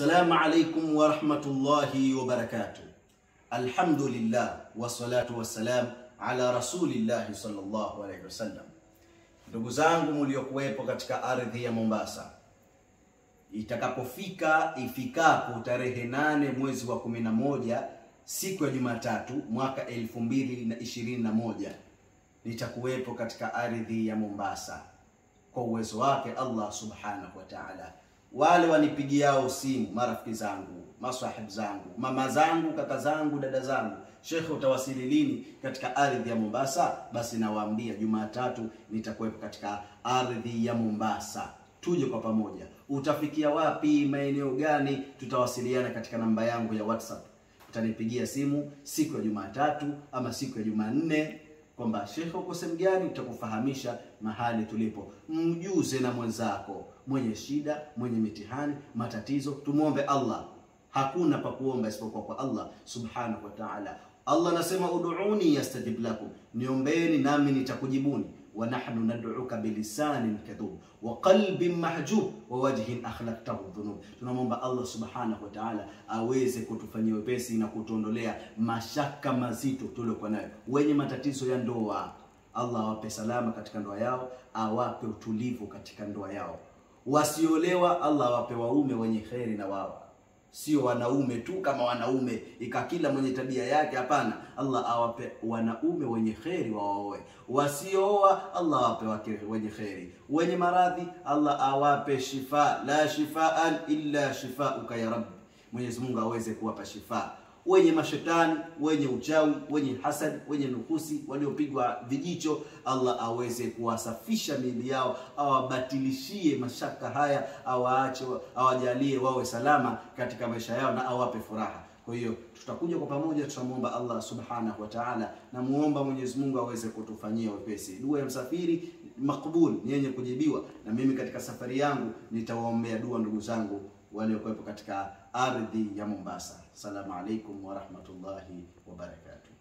Assalamu alaikum warahmatullahi wabarakatuh. Alhamdulillah wassalatu wassalam ala rasulillahi sallallahu alaihi wasallam. Ndugu zangu mliokuwepo katika ardhi ya Mombasa, itakapofika ifikapo tarehe nane mwezi wa kumi na moja siku ya Jumatatu mwaka elfu mbili na ishirini na moja nitakuwepo katika ardhi ya Mombasa kwa uwezo wake Allah subhanahu wa ta'ala. Wale wanipigiao simu, marafiki zangu, maswahib zangu, mama zangu, kaka zangu, dada zangu, shekhe, utawasili lini katika ardhi ya Mombasa? Basi nawaambia Jumatatu nitakuwepo katika ardhi ya Mombasa. Tuje kwa pamoja. Utafikia wapi? Maeneo gani? Tutawasiliana katika namba yangu ya WhatsApp. Utanipigia simu siku ya Jumatatu ama siku ya Jumanne kwamba shekhe, uko sehemu gani? Tutakufahamisha mahali tulipo. Mjuze na mwenzako mwenye shida, mwenye mitihani, matatizo. Tumwombe Allah, hakuna pa kuomba isipokuwa kwa Allah subhanahu wa ta'ala. Allah anasema ud'uni yastajib lakum, niombeni nami nitakujibuni. wa nahnu nad'uka bilisanin kadhub wa qalbin mahjub wa wajhin akhlaqtahu dhunub. Tunamwomba Allah subhanahu wa ta'ala aweze kutufanyia wepesi na kutuondolea mashaka mazito tuliokuwa nayo. Wenye matatizo ya ndoa, Allah awape salama katika ndoa yao, awape utulivu katika ndoa yao. Wasiolewa, Allah awape waume wenye kheri na wao sio wanaume tu kama wanaume ika kila mwenye tabia yake. Hapana, Allah awape wanaume wenye kheri waoe. Wasiooa, Allah awape wake wenye kheri. Wenye maradhi, Allah awape shifa, la shifaan illa shifauka ya Rabbi. Mwenyezi Mungu aweze kuwapa shifa wenye mashetani, wenye uchawi, wenye hasad, wenye nukusi, waliopigwa vijicho, Allah aweze kuwasafisha miili yao, awabatilishie mashaka haya, awaache, awajalie wawe salama katika maisha yao na awape furaha. Kwa hiyo tutakuja kwa pamoja, tutamwomba Allah subhanahu wa ta'ala, na muomba Mwenyezi Mungu aweze kutufanyia wepesi. Dua ya msafiri makbul, ni yenye kujibiwa, na mimi katika safari yangu nitawaombea dua ndugu zangu waliokuwepo katika ardhi ya Mombasa. Assalamu alaikum warahmatullahi wabarakatuh.